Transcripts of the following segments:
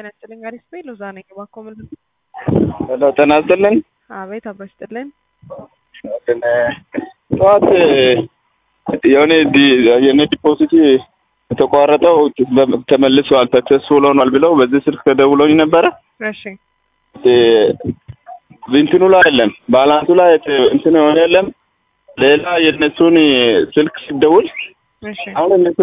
ጤና ይስጥልኝ። አሪፍ ቤ ሎዛ ነኝ። እባክዎ ምን ሄሎ ጤና ይስጥልኝ። አቤት አብሮ ይስጥልኝ። ጠዋት የሆነ የኔ ዲፖዚት የተቋረጠው ተመልሷል ሰክሰስፉል ሆኗል ብለው በዚህ ስልክ ተደውሎኝ ነበረ። እሺ እንትኑ ላይ የለም ባላንሱ ላይ እንትን የሆነ የለም። ሌላ የእነሱን ስልክ ሲደውል እሺ አሁን እነሱ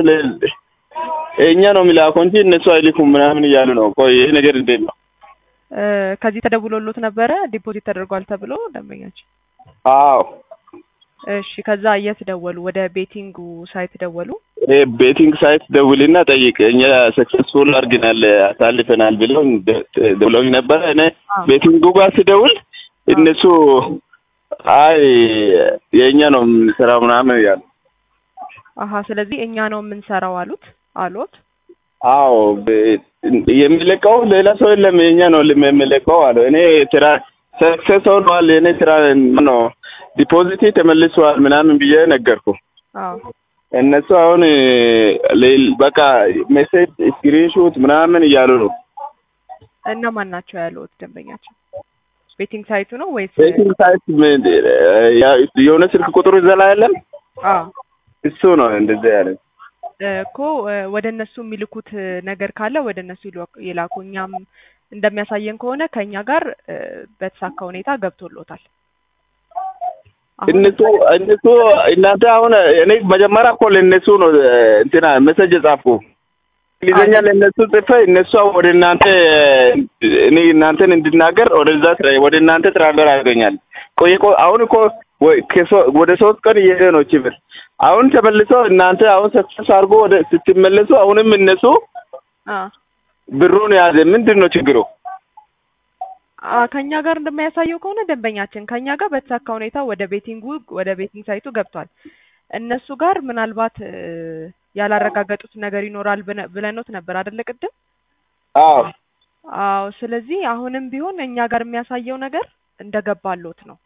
እኛ ነው የሚላከው እንጂ እነሱ አይልኩም ምናምን እያሉ ነው። ቆይ ይሄ ነገር እንዴት ነው? እ ከዚህ ተደውሎሎት ነበረ ዲፖዚት ተደርጓል ተብሎ ደንበኛችን። አዎ እሺ ከዛ የት ደወሉ? ወደ ቤቲንጉ ሳይት ደወሉ? ይሄ ቤቲንግ ሳይት ደውልና ጠይቅ እኛ ሰክሰስፉል አድርገናል አሳልፈናል ብለው ደውለውኝ ነበረ። እኔ አዎ። ቤቲንጉ ጋር ስደውል እነሱ አይ የእኛ ነው የምንሰራው ምናምን እያሉ አሀ ስለዚህ እኛ ነው የምንሰራው አሉት አሎት። አዎ በ- የሚለቀው ሌላ ሰው የለም የኛ ነው የሚለቀው አለ። እኔ ስራ ሰክሰስ ሆኗል የኔ ስራ ነው ዲፖዚት ተመልሷል ምናምን ብዬ ነገርኩ። አዎ እነሱ አሁን ሌል- በቃ ሜሴጅ ስክሪንሾት ምናምን እያሉ ነው። እነማን ናቸው ያሉት ደንበኛችን? ቤቲንግ ሳይቱ ነው ወይስ? ቤቲንግ ሳይት ምን- ያ- የሆነ ስልክ ቁጥሩ ይዛ ላይ የለም አዎ እሱ ነው እንደዚያ ያለ። እኮ እ ወደ እነሱ የሚልኩት ነገር ካለ ወደ እነሱ ይልወቅ- ይላኩ። እኛም እንደሚያሳየን ከሆነ ከእኛ ጋር እ በተሳካ ሁኔታ ገብቶሎታል። አሁን እነሱ እነሱ እናንተ አሁን እኔ መጀመሪያ እኮ ለእነሱ ነው እንትና መሰጅ የጻፍኩ እንግሊዝኛ ለእነሱ ጽፌ እነሱ ወደ እናንተ እኔ እናንተን እንድናገር ወደዛ ትራ- ወደ እናንተ ትራንስፈር አድርገኛል። ቆይ እኮ አሁን እኮ ወይ ከሶ- ወደ ሶስት ቀን እየሄደ ነው ችብር አሁን ተመልሶ እናንተ አሁን ሰክሰስ አድርጎ ወደ ስትመለሱ አሁንም እነሱ አ ብሩን የያዘ ምንድን ነው ችግሩ? አ ከኛ ጋር እንደሚያሳየው ከሆነ ደንበኛችን ከኛ ጋር በተሳካ ሁኔታ ወደ ቤቲንጉ ወደ ቤቲንግ ሳይቱ ገብቷል። እነሱ ጋር ምናልባት እ ያላረጋገጡት ነገር ይኖራል ብነ- ብለኖት ነበር አይደለ ቅድም? አዎ አዎ። ስለዚህ አሁንም ቢሆን እኛ ጋር የሚያሳየው ነገር እንደገባሎት ነው።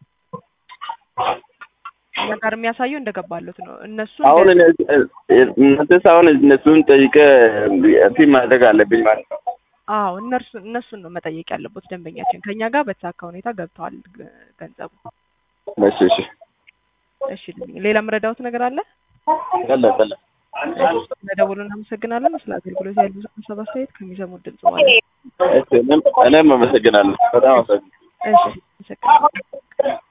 እኛ ጋር የሚያሳየው እንደገባሎት ነው። እነሱ አሁን እንደ- እነ- እናንተስ አሁን እነሱን ጠይቀ እንትን ማድረግ አለብኝ ማለት ነው። አዎ እነርሱ እነሱን ነው መጠየቅ ያለበት ደንበኛችን። ከኛ ጋር በተሳካ ሁኔታ ገብተዋል ገ- ገንዘቡ። እሺ እሺ እሺ ሌላ የምረዳውት ነገር አለ? በለ በለ ለደውሉ እናመሰግናለን። ስለ አገልግሎት ያሉ ሀሳብ አስተያየት ከሚሰሙት ድምጽ ማለት እሺ እኔም እኔም አመሰግናለሁ በጣም አመሰግናለሁ። እሺ አመሰግናለሁ።